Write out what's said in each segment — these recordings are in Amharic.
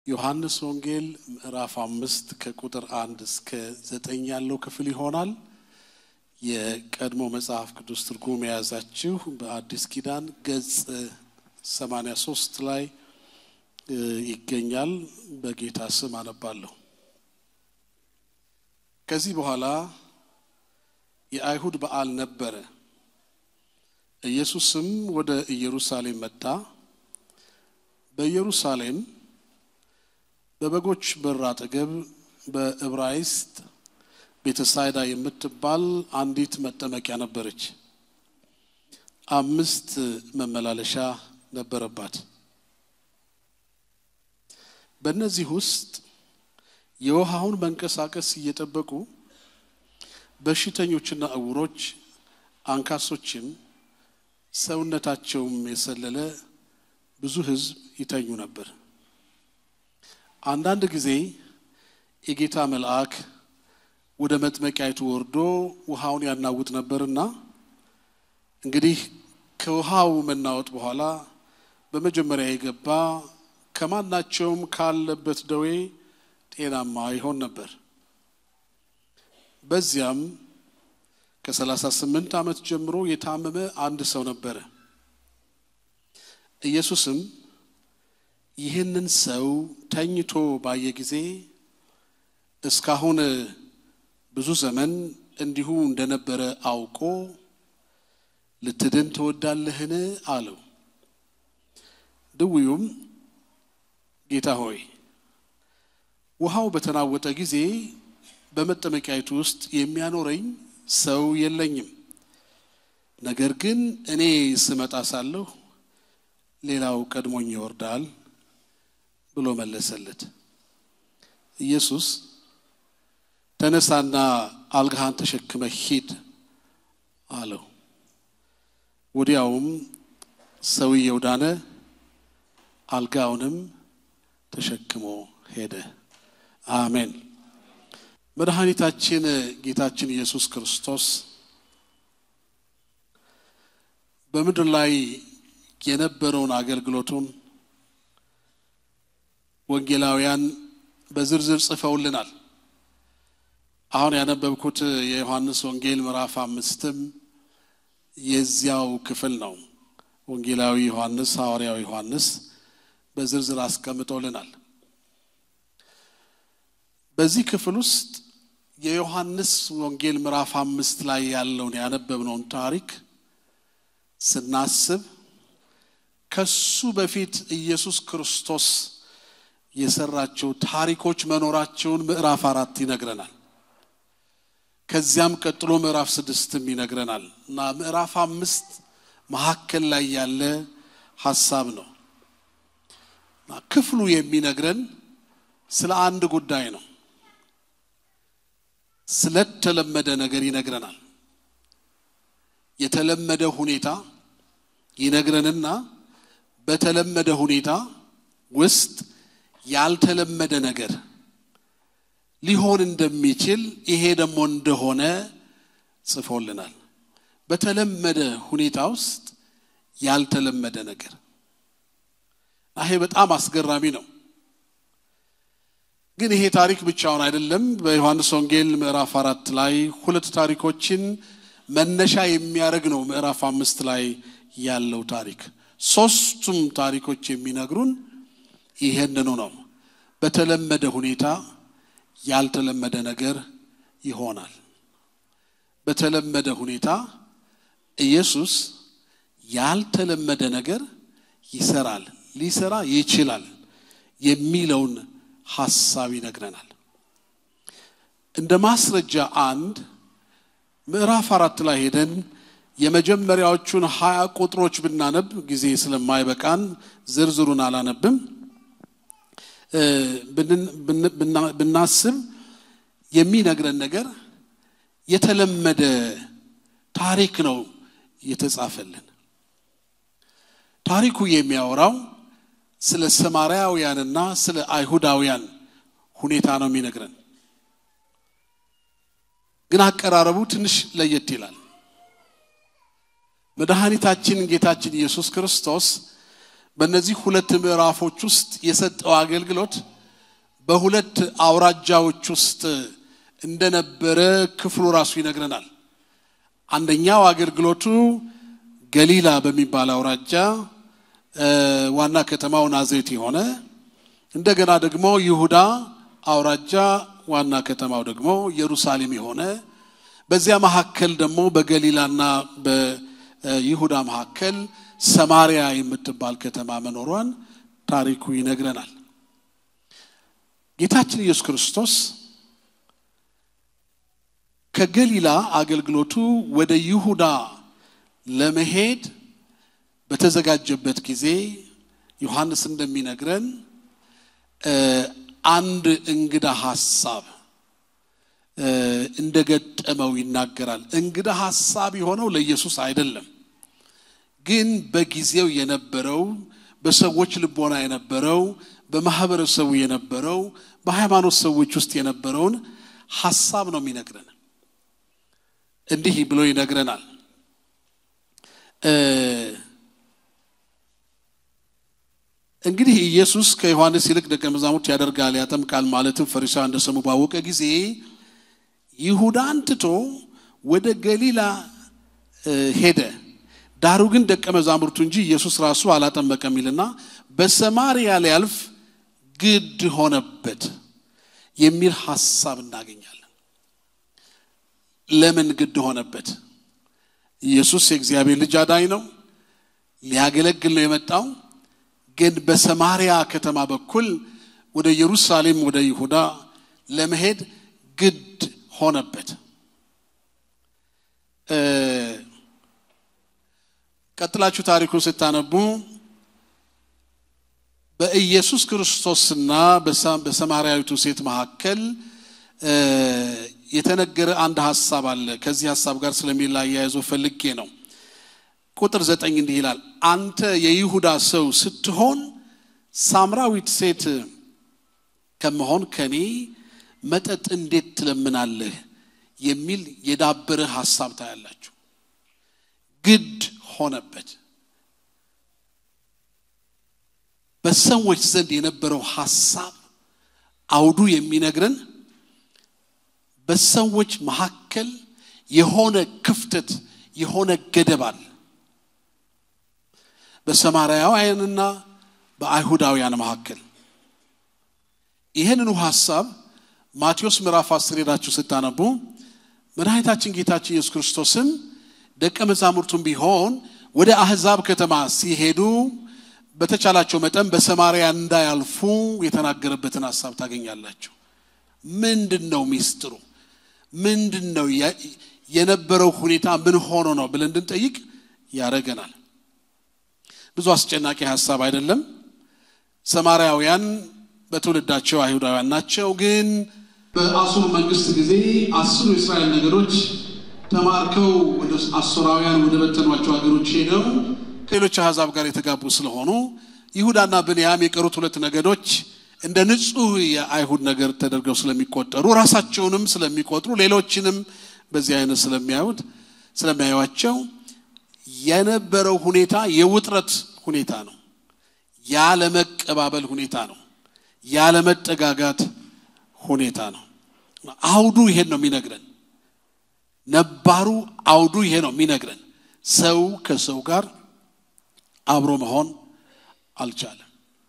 ዮሐንስ ወንጌል ምዕራፍ አምስት ከቁጥር አንድ እስከ ዘጠኝ ያለው ክፍል ይሆናል። የቀድሞ መጽሐፍ ቅዱስ ትርጉም የያዛችሁ በአዲስ ኪዳን ገጽ 83 ላይ ይገኛል። በጌታ ስም አነባለሁ። ከዚህ በኋላ የአይሁድ በዓል ነበረ። ኢየሱስም ወደ ኢየሩሳሌም መጣ። በኢየሩሳሌም በበጎች በር አጠገብ በዕብራይስጥ ቤተሳይዳ የምትባል አንዲት መጠመቂያ ነበረች። አምስት መመላለሻ ነበረባት። በእነዚህ ውስጥ የውሃውን መንቀሳቀስ እየጠበቁ በሽተኞችና እውሮች፣ አንካሶችም ሰውነታቸውም የሰለለ ብዙ ሕዝብ ይተኙ ነበር። አንዳንድ ጊዜ የጌታ መልአክ ወደ መጥመቂያይቱ ወርዶ ውሃውን ያናውጥ ነበርና እንግዲህ ከውሃው መናወጥ በኋላ በመጀመሪያ የገባ ከማናቸውም ካለበት ደዌ ጤናማ ይሆን ነበር። በዚያም ከሰላሳ ስምንት ዓመት ጀምሮ የታመመ አንድ ሰው ነበረ። ኢየሱስም ይህንን ሰው ተኝቶ ባየ ጊዜ እስካሁን ብዙ ዘመን እንዲሁ እንደነበረ አውቆ ልትድን ትወዳለህን? አለው። ድውዩም ጌታ ሆይ ውሃው በተናወጠ ጊዜ በመጠመቂያይቱ ውስጥ የሚያኖረኝ ሰው የለኝም። ነገር ግን እኔ ስመጣ ሳለሁ ሌላው ቀድሞኝ ይወርዳል ብሎ መለሰለት። ኢየሱስ ተነሳና አልጋህን ተሸክመ ሂድ አለው። ወዲያውም ሰውየው ዳነ፣ አልጋውንም ተሸክሞ ሄደ። አሜን። መድኃኒታችን ጌታችን ኢየሱስ ክርስቶስ በምድር ላይ የነበረውን አገልግሎቱን ወንጌላውያን በዝርዝር ጽፈውልናል። አሁን ያነበብኩት የዮሐንስ ወንጌል ምዕራፍ አምስትም የዚያው ክፍል ነው። ወንጌላዊ ዮሐንስ ሐዋርያው ዮሐንስ በዝርዝር አስቀምጦልናል። በዚህ ክፍል ውስጥ የዮሐንስ ወንጌል ምዕራፍ አምስት ላይ ያለውን ያነበብነውን ታሪክ ስናስብ ከሱ በፊት ኢየሱስ ክርስቶስ የሰራቸው ታሪኮች መኖራቸውን ምዕራፍ አራት ይነግረናል። ከዚያም ቀጥሎ ምዕራፍ ስድስትም ይነግረናል እና ምዕራፍ አምስት መካከል ላይ ያለ ሀሳብ ነው እና ክፍሉ የሚነግረን ስለ አንድ ጉዳይ ነው። ስለተለመደ ነገር ይነግረናል። የተለመደ ሁኔታ ይነግረንና በተለመደ ሁኔታ ውስጥ ያልተለመደ ነገር ሊሆን እንደሚችል ይሄ ደግሞ እንደሆነ ጽፎልናል። በተለመደ ሁኔታ ውስጥ ያልተለመደ ነገር ይሄ በጣም አስገራሚ ነው። ግን ይሄ ታሪክ ብቻውን አይደለም። በዮሐንስ ወንጌል ምዕራፍ አራት ላይ ሁለት ታሪኮችን መነሻ የሚያደርግ ነው። ምዕራፍ አምስት ላይ ያለው ታሪክ ሶስቱም ታሪኮች የሚነግሩን ይሄንኑ ነው። በተለመደ ሁኔታ ያልተለመደ ነገር ይሆናል። በተለመደ ሁኔታ ኢየሱስ ያልተለመደ ነገር ይሰራል፣ ሊሰራ ይችላል የሚለውን ሐሳብ ይነግረናል። እንደ ማስረጃ አንድ ምዕራፍ አራት ላይ ሄደን የመጀመሪያዎቹን ሀያ ቁጥሮች ብናነብ ጊዜ ስለማይበቃን ዝርዝሩን አላነብም። ብናስብ የሚነግረን ነገር የተለመደ ታሪክ ነው የተጻፈልን። ታሪኩ የሚያወራው ስለ ሰማርያውያንና ስለ አይሁዳውያን ሁኔታ ነው የሚነግረን። ግን አቀራረቡ ትንሽ ለየት ይላል። መድኃኒታችን ጌታችን ኢየሱስ ክርስቶስ በእነዚህ ሁለት ምዕራፎች ውስጥ የሰጠው አገልግሎት በሁለት አውራጃዎች ውስጥ እንደነበረ ክፍሉ ራሱ ይነግረናል። አንደኛው አገልግሎቱ ገሊላ በሚባል አውራጃ ዋና ከተማው ናዝሬት የሆነ እንደገና ደግሞ ይሁዳ አውራጃ ዋና ከተማው ደግሞ ኢየሩሳሌም የሆነ በዚያ መካከል ደግሞ በገሊላና በይሁዳ መካከል ሰማሪያ የምትባል ከተማ መኖሯን ታሪኩ ይነግረናል። ጌታችን ኢየሱስ ክርስቶስ ከገሊላ አገልግሎቱ ወደ ይሁዳ ለመሄድ በተዘጋጀበት ጊዜ ዮሐንስ እንደሚነግረን አንድ እንግዳ ሐሳብ እንደገጠመው ይናገራል። እንግዳ ሐሳብ የሆነው ለኢየሱስ አይደለም፣ ግን በጊዜው የነበረው በሰዎች ልቦና የነበረው በማህበረሰቡ የነበረው በሃይማኖት ሰዎች ውስጥ የነበረውን ሐሳብ ነው የሚነግረን። እንዲህ ብሎ ይነግረናል። እንግዲህ ኢየሱስ ከዮሐንስ ይልቅ ደቀ መዛሙርት ያደርጋል ያጠምቃል ማለትም ፈሪሳውያን እንደሰሙ ባወቀ ጊዜ ይሁዳን ትቶ ወደ ገሊላ ሄደ። ዳሩ ግን ደቀ መዛሙርቱ እንጂ ኢየሱስ ራሱ አላጠመቀም ይልና በሰማርያ ሊያልፍ ግድ ሆነበት የሚል ሐሳብ እናገኛለን። ለምን ግድ ሆነበት? ኢየሱስ የእግዚአብሔር ልጅ አዳኝ ነው፣ ሊያገለግል ነው የመጣው። ግን በሰማርያ ከተማ በኩል ወደ ኢየሩሳሌም ወደ ይሁዳ ለመሄድ ግድ ሆነበት። ቀጥላችሁ ታሪኩን ስታነቡ በኢየሱስ ክርስቶስና በሰማርያዊቱ ሴት መካከል የተነገረ አንድ ሐሳብ አለ። ከዚህ ሐሳብ ጋር ስለሚላያይዞ ፈልጌ ነው። ቁጥር ዘጠኝ እንዲህ ይላል፣ አንተ የይሁዳ ሰው ስትሆን ሳምራዊት ሴት ከመሆን ከኔ መጠጥ እንዴት ትለምናለህ? የሚል የዳበረ ሐሳብ ታያላችሁ። ግድ ሆነበት። በሰዎች ዘንድ የነበረው ሐሳብ አውዱ የሚነግረን በሰዎች መካከል የሆነ ክፍተት የሆነ ገደብ አለ። በሰማርያውያንና በአይሁዳውያን መካከል ይህንኑ ሐሳብ ማቴዎስ ምዕራፍ አስር ሄዳችሁ ስታነቡ መድኃኒታችን ጌታችን ኢየሱስ ክርስቶስም ደቀ መዛሙርቱም ቢሆን ወደ አሕዛብ ከተማ ሲሄዱ በተቻላቸው መጠን በሰማርያ እንዳያልፉ የተናገረበትን ሐሳብ ታገኛላችሁ። ምንድን ነው ሚስጥሩ? ምንድን ነው የነበረው ሁኔታ? ምን ሆኖ ነው ብለን እንድንጠይቅ ያደረገናል። ብዙ አስጨናቂ ሐሳብ አይደለም። ሰማርያውያን በትውልዳቸው አይሁዳውያን ናቸው። ግን በአሱር መንግስት ጊዜ አስሩ የእስራኤል ነገዶች ተማርከው ወደ አሶራውያን ወደ በተኗቸው ሀገሮች ሄደው ከሌሎች አሕዛብ ጋር የተጋቡ ስለሆኑ ይሁዳና ብንያም የቀሩት ሁለት ነገዶች እንደ ንጹሕ የአይሁድ ነገር ተደርገው ስለሚቆጠሩ ራሳቸውንም ስለሚቆጥሩ ሌሎችንም በዚህ አይነት ስለሚያዩት ስለሚያዩቸው የነበረው ሁኔታ የውጥረት ሁኔታ ነው። ያለመቀባበል ሁኔታ ነው። ያለመጠጋጋት ሁኔታ ነው። አውዱ ይሄን ነው የሚነግረን። ነባሩ አውዱ ይሄ ነው የሚነግረን። ሰው ከሰው ጋር አብሮ መሆን አልቻለም።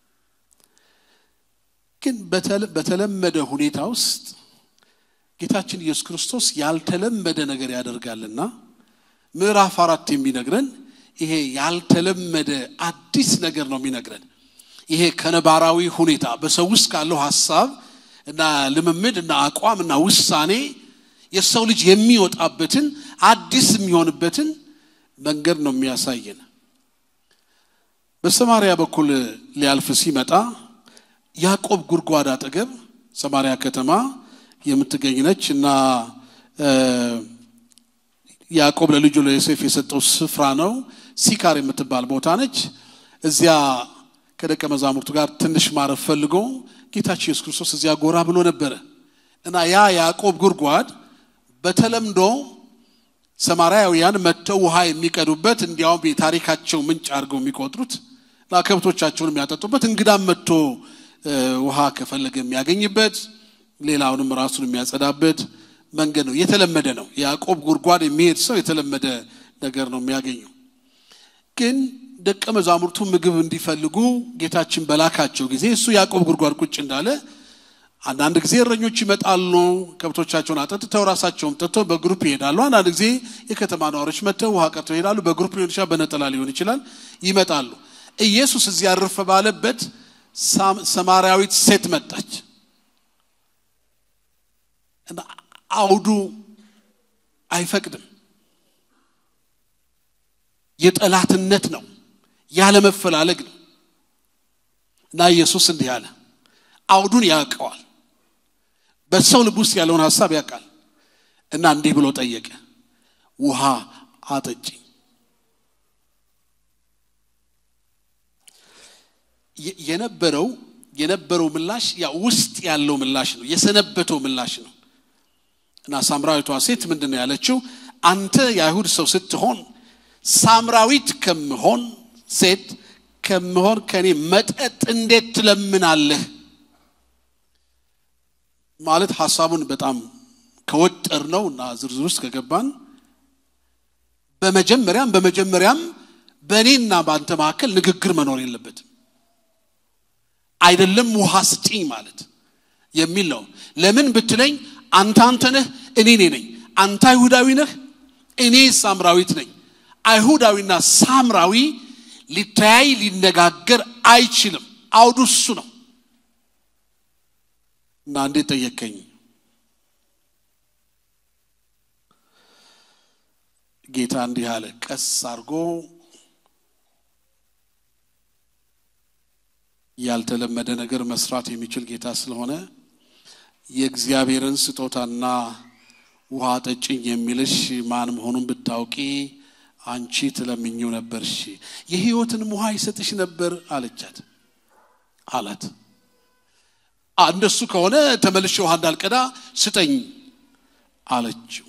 ግን በተለመደ ሁኔታ ውስጥ ጌታችን ኢየሱስ ክርስቶስ ያልተለመደ ነገር ያደርጋልና ምዕራፍ አራት የሚነግረን ይሄ ያልተለመደ አዲስ ነገር ነው የሚነግረን። ይሄ ከነባራዊ ሁኔታ በሰው ውስጥ ካለው ሀሳብ እና ልምምድ እና አቋም እና ውሳኔ የሰው ልጅ የሚወጣበትን አዲስ የሚሆንበትን መንገድ ነው የሚያሳየን። በሰማርያ በኩል ሊያልፍ ሲመጣ ያዕቆብ ጉድጓድ አጠገብ ሰማርያ ከተማ የምትገኝ ነች እና ያዕቆብ ለልጁ ለዮሴፍ የሰጠው ስፍራ ነው። ሲካር የምትባል ቦታ ነች። እዚያ ከደቀ መዛሙርቱ ጋር ትንሽ ማረፍ ፈልጎ ጌታችን ኢየሱስ ክርስቶስ እዚያ ጎራ ብሎ ነበረ እና ያ ያዕቆብ ጉድጓድ በተለምዶ ሰማርያውያን መጥተው ውሃ የሚቀዱበት እንዲያውም የታሪካቸው ምንጭ አድርገው የሚቆጥሩት እና ከብቶቻቸውን የሚያጠጡበት እንግዳም መጥቶ ውሃ ከፈለገ የሚያገኝበት ሌላውንም ራሱን የሚያጸዳበት መንገድ ነው። የተለመደ ነው። ያዕቆብ ጉድጓድ የሚሄድ ሰው የተለመደ ነገር ነው የሚያገኘው። ግን ደቀ መዛሙርቱ ምግብ እንዲፈልጉ ጌታችን በላካቸው ጊዜ እሱ ያዕቆብ ጉድጓድ ቁጭ እንዳለ አንዳንድ ጊዜ እረኞች ይመጣሉ፣ ከብቶቻቸውን አጠጥተው ራሳቸውም ጠጥተው በግሩፕ ይሄዳሉ። አንዳንድ ጊዜ የከተማ ነዋሪዎች መጥተው ውሃ ቀጥተው ይሄዳሉ። በግሩፕ ሊሆን ይችላል፣ በነጠላ ሊሆን ይችላል። ይመጣሉ። ኢየሱስ እዚህ ያረፈ ባለበት ሰማርያዊት ሴት መጣች እና አውዱ አይፈቅድም። የጠላትነት ነው፣ ያለመፈላለግ ነው እና ኢየሱስ እንዲህ አለ። አውዱን ያውቀዋል። በሰው ልብ ውስጥ ያለውን ሀሳብ ያውቃል እና እንዲህ ብሎ ጠየቀ፣ ውሃ አጠጪኝ። የነበረው የነበረው ምላሽ ያ ውስጥ ያለው ምላሽ ነው፣ የሰነበተው ምላሽ ነው እና ሳምራዊቷ ሴት ምንድን ነው ያለችው? አንተ የአይሁድ ሰው ስትሆን ሳምራዊት ከምሆን ሴት ከምሆን ከኔ መጠጥ እንዴት ትለምናለህ? ማለት ሀሳቡን በጣም ከወጠር ነው እና ዝርዝር ውስጥ ከገባን በመጀመሪያም በመጀመሪያም በእኔና በአንተ መካከል ንግግር መኖር የለበትም። አይደለም ውሃ ስጪኝ ማለት የሚል ነው። ለምን ብትለኝ አንተ አንተ ነህ፣ እኔ እኔ ነኝ። አንተ አይሁዳዊ ነህ፣ እኔ ሳምራዊት ነኝ። አይሁዳዊና ሳምራዊ ሊተያይ ሊነጋገር አይችልም። አውዱ እሱ ነው እና እንዴት ጠየቀኝ? ጌታ እንዲህ አለ፣ ቀስ አድርጎ ያልተለመደ ነገር መስራት የሚችል ጌታ ስለሆነ የእግዚአብሔርን ስጦታና ውሃ ጠጭኝ የሚልሽ ማን መሆኑን ብታውቂ አንቺ ትለምኚው ነበርሽ፣ የሕይወትንም ውሃ ይሰጥሽ ነበር አለቻት አላት። እንደሱ ከሆነ ተመልሼ ውሃ እንዳልቀዳ ስጠኝ አለችው።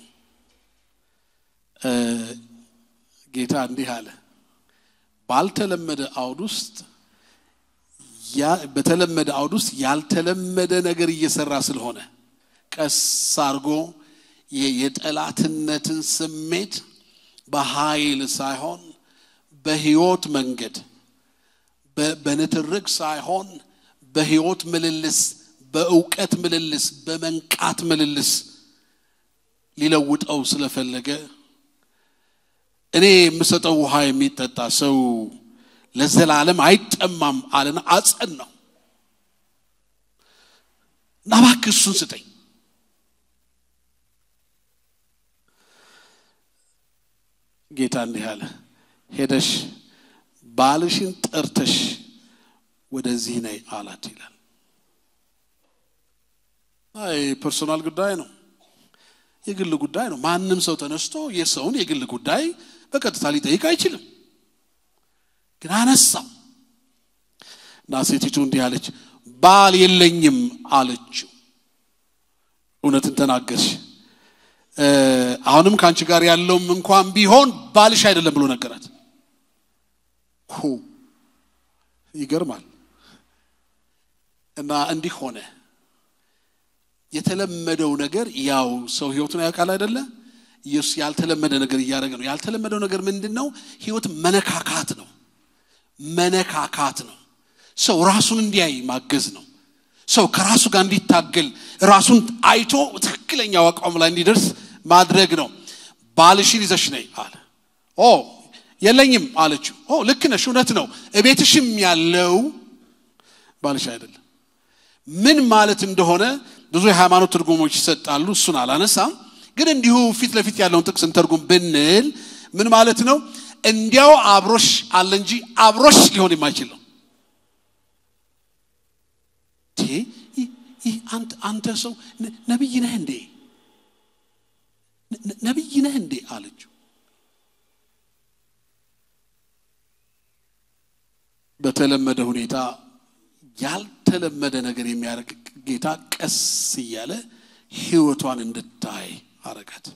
ጌታ እንዲህ አለ፣ ባልተለመደ አውድ ውስጥ በተለመደ አውድ ውስጥ ያልተለመደ ነገር እየሰራ ስለሆነ ቀስ አድርጎ የጠላትነትን ስሜት በኃይል ሳይሆን በሕይወት መንገድ በንትርክ ሳይሆን በሕይወት ምልልስ፣ በእውቀት ምልልስ፣ በመንቃት ምልልስ ሊለውጠው ስለፈለገ እኔ የምሰጠው ውሃ የሚጠጣ ሰው ለዘላለም አይጠማም አለና አጸን ነው እና እባክህ እሱን ስጠኝ። ጌታ እንዲህ አለ፣ ሄደሽ ባልሽን ጠርተሽ ወደዚህ ነይ አላት ይላል። አይ ፐርሶናል ጉዳይ ነው፣ የግል ጉዳይ ነው። ማንም ሰው ተነስቶ የሰውን የግል ጉዳይ በቀጥታ ሊጠይቅ አይችልም። ግን አነሳው እና ሴቲቱ እንዲህ አለች፣ ባል የለኝም አለችው። እውነትን ተናገርሽ። አሁንም ከአንቺ ጋር ያለውም እንኳን ቢሆን ባልሽ አይደለም ብሎ ነገራት። ሁ ይገርማል። እና እንዲህ ሆነ። የተለመደው ነገር ያው ሰው ህይወቱን ያውቃል አይደለ? ኢየሱስ ያልተለመደ ነገር እያደረገ ነው። ያልተለመደው ነገር ምንድን ነው? ህይወት መነካካት ነው። መነካካት ነው። ሰው ራሱን እንዲያይ ማገዝ ነው። ሰው ከራሱ ጋር እንዲታገል ራሱን አይቶ ትክክለኛው አቋም ላይ እንዲደርስ ማድረግ ነው። ባልሽን ይዘሽ ነይ አለ። ኦ የለኝም አለችው። ኦ ልክ ነሽ፣ እውነት ነው። እቤትሽም ያለው ባልሽ አይደለም። ምን ማለት እንደሆነ ብዙ የሃይማኖት ትርጉሞች ይሰጣሉ። እሱን አላነሳም። ግን እንዲሁ ፊት ለፊት ያለውን ጥቅስ እንተርጉም ብንል ምን ማለት ነው? እንዲያው አብሮሽ አለ እንጂ አብሮሽ ሊሆን የማይችል ነው። አንተ ሰው ነቢይ ነህ እንዴ? ነቢይ ነህ እንዴ አለችው። በተለመደ ሁኔታ ያልተለመደ ነገር የሚያደርግ ጌታ ቀስ እያለ ህይወቷን እንድታይ አረጋት።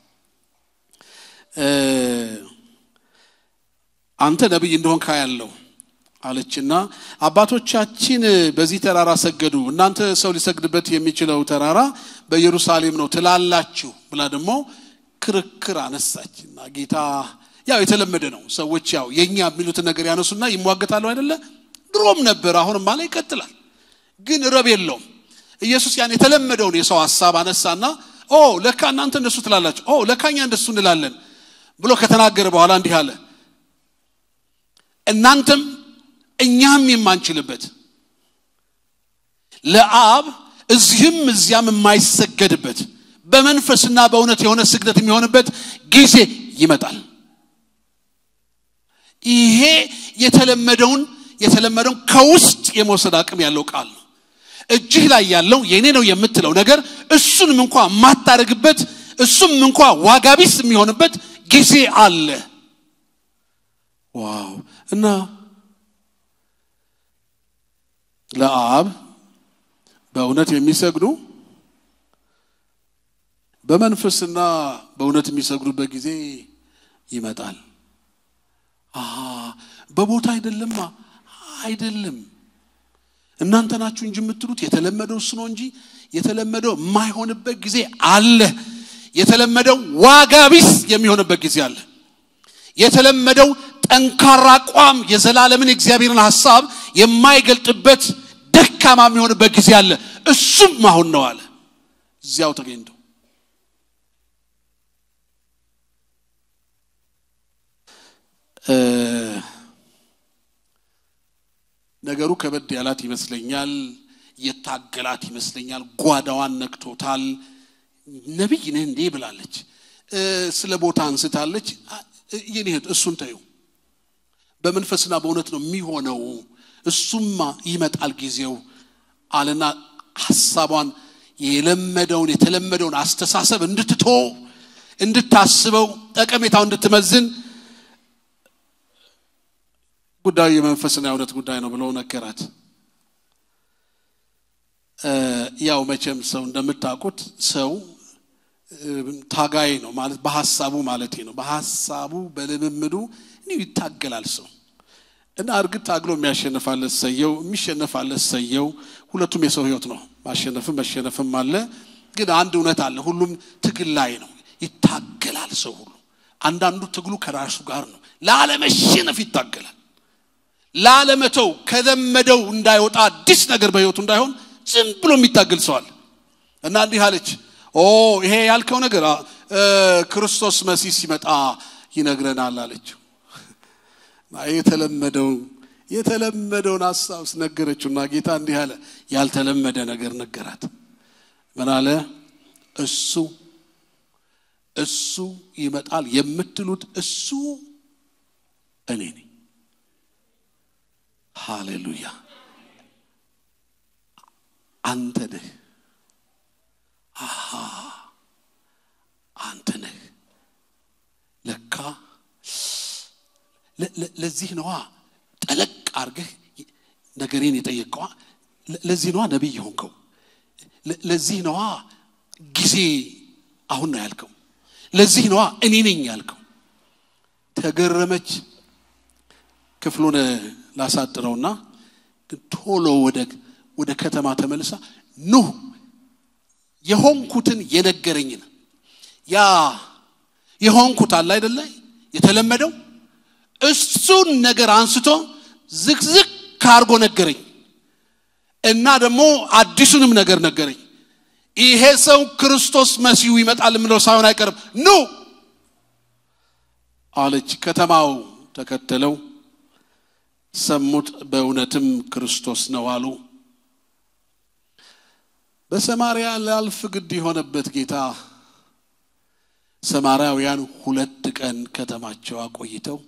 አንተ ነቢይ እንደሆን ካያለው አለችና አባቶቻችን በዚህ ተራራ ሰገዱ፣ እናንተ ሰው ሊሰግድበት የሚችለው ተራራ በኢየሩሳሌም ነው ትላላችሁ ብላ ደግሞ ክርክር አነሳችና ጌታ ያው የተለመደ ነው። ሰዎች ያው የኛ የሚሉትን ነገር ያነሱና ይሟገታሉ አይደለ? ድሮም ነበር፣ አሁንም ማለ ይቀጥላል። ግን ረብ የለውም። ኢየሱስ ያን የተለመደውን የሰው ሀሳብ አነሳና ኦ ለካ እናንተ እንደሱ ትላላችሁ፣ ኦ ለካ እኛ እንደሱ እንላለን ብሎ ከተናገረ በኋላ እንዲህ አለ እናንተም እኛም የማንችልበት ለአብ እዚህም እዚያም የማይሰገድበት በመንፈስና በእውነት የሆነ ስግደት የሚሆንበት ጊዜ ይመጣል። ይሄ የተለመደውን የተለመደውን ከውስጥ የመውሰድ አቅም ያለው ቃል ነው። እጅህ ላይ ያለው የኔ ነው የምትለው ነገር እሱንም እንኳ የማታደርግበት እሱም እንኳ ዋጋ ቢስ የሚሆንበት ጊዜ አለ። ዋው! እና ለአብ በእውነት የሚሰግዱ በመንፈስና በእውነት የሚሰግዱበት ጊዜ ይመጣል። አሃ በቦታ አይደለማ፣ አይደለም። እናንተ ናችሁ እንጂ የምትሉት የተለመደው እሱ ነው እንጂ የተለመደው የማይሆንበት ጊዜ አለ። የተለመደው ዋጋ ቢስ የሚሆንበት ጊዜ አለ። የተለመደው ጠንካራ አቋም የዘላለምን የእግዚአብሔርን ሐሳብ የማይገልጥበት ደካማ የሚሆንበት ጊዜ አለ። እሱም አሁን ነው አለ እዚያው ተገኝተው ነገሩ ከበድ ያላት ይመስለኛል። የታገላት ይመስለኛል። ጓዳዋን ነክቶታል። ነቢይ ነህ እንዴ ብላለች። ስለ ቦታ አንስታለች። የኔ እህት እሱን ተዩ። በመንፈስና በእውነት ነው የሚሆነው። እሱማ ይመጣል ጊዜው አለና ሐሳቧን የለመደውን የተለመደውን አስተሳሰብ እንድትቶ እንድታስበው ጠቀሜታው እንድትመዝን ጉዳዩ የመንፈስና የእውነት ጉዳይ ነው ብለው ነገራት። ያው መቼም ሰው እንደምታውቁት ሰው ታጋይ ነው ማለት በሐሳቡ ማለት ነው። በሐሳቡ በልምምዱ እንዲሁ ይታገላል ሰው እና እርግጥ ታግሎ የሚያሸንፋለት ሰየው የሚሸነፋለት ሰየው። ሁለቱም የሰው ሕይወት ነው። ማሸነፍም መሸነፍም አለ። ግን አንድ እውነት አለ። ሁሉም ትግል ላይ ነው። ይታገላል ሰው ሁሉ። አንዳንዱ ትግሉ ከራሱ ጋር ነው። ላለመሸነፍ ይታገላል። ላለመተው ከለመደው እንዳይወጣ አዲስ ነገር በሕይወቱ እንዳይሆን ዝም ብሎ የሚታገል ሰዋል እና እንዲህ አለች። ኦ ይሄ ያልከው ነገር ክርስቶስ መሲህ ሲመጣ ይነግረናል አለችው። የተለመደው የተለመደውን ሀሳብ ነገረችውና ጌታ እንዲህ አለ። ያልተለመደ ነገር ነገራት። ምን አለ? እሱ እሱ ይመጣል የምትሉት እሱ እኔ ነኝ። ሃሌሉያ! አንተ ነህ። አሃ አንተ ነህ። ለካ ለዚህ ነዋ ጠለቅ አርገህ ነገሬን የጠየቀዋ። ለዚህ ነዋ ነቢይ የሆንከው። ለዚህ ነዋ ጊዜ አሁን ነው ያልከው። ለዚህ ነዋ እኔ ነኝ ያልከው። ተገረመች። ክፍሉን ላሳጥረውና ቶሎ ወደ ወደ ከተማ ተመልሳ ኑ የሆንኩትን የነገረኝን ያ የሆንኩት አለ አይደለ የተለመደው እሱን ነገር አንስቶ ዝቅዝቅ ካርጎ ነገረኝ እና ደግሞ አዲሱንም ነገር ነገረኝ። ይሄ ሰው ክርስቶስ መሲሁ ይመጣል የምለው ሳይሆን አይቀርም ኑ አለች። ከተማው ተከተለው፣ ሰሙት። በእውነትም ክርስቶስ ነው አሉ። በሰማርያ ላልፍ ግድ የሆነበት ጌታ ሰማርያውያን ሁለት ቀን ከተማቸው አቆይተው